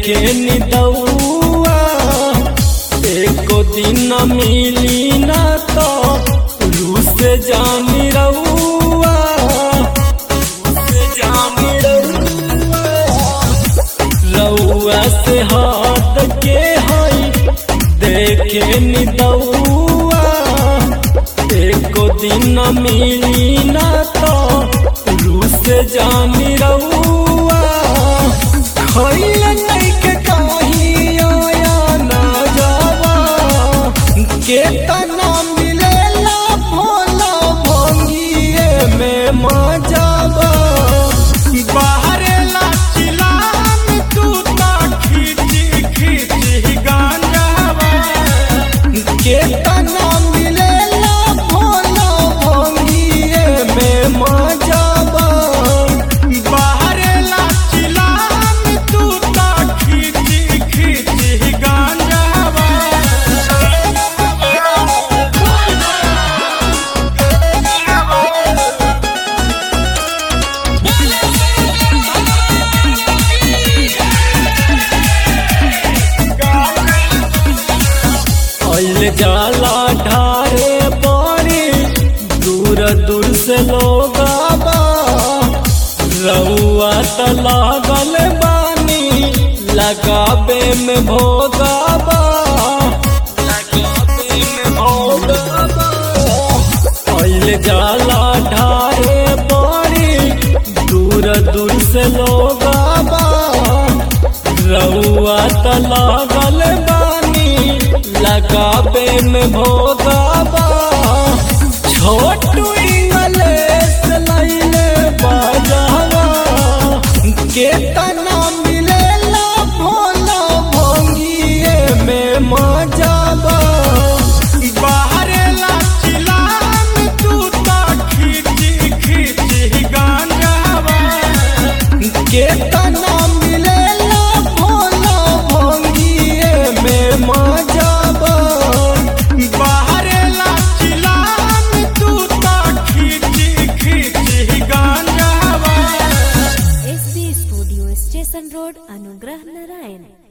देखे निदौआ एको दिन मिली ना तो रूस जानी रउआ रूस जानी रउआ रउआ से हाथ के हई देखे निदौआ एको दिन मिली ना तो रूस जानी रउआ खइल नइखे कहीं आया ना जावा के तना मिलेला भोला भंगिए में मजावा बाहरे लाचिलान तू ता खींची खींची गांजावा के तना मिलेला भोला भंगिए में मजावा बाहरे लाचिलान तू ता खींची खींची गांजावा अल जाला ढारे पानी दूर दूर से लोग आबा रउआ त लागल बानी लगाबे में भोगाबा लगाबे में भोगाबा अल जाला ढारे पानी दूर दूर से लोग आबा रउआ त लागल बानी लगाबे में भोगाबा छोटू इंगलेस लैले बाजावा के तना मिलेला भोला भंगिए में मजाबा बाहरे लाचिलान तू ता खींची खींची गांजावा के तना मिलेला भोला भंगिए में मजाबा बाहरे लाचिलान तू ता खींची खींची गांजावा S B studio station road Anugrah Narayan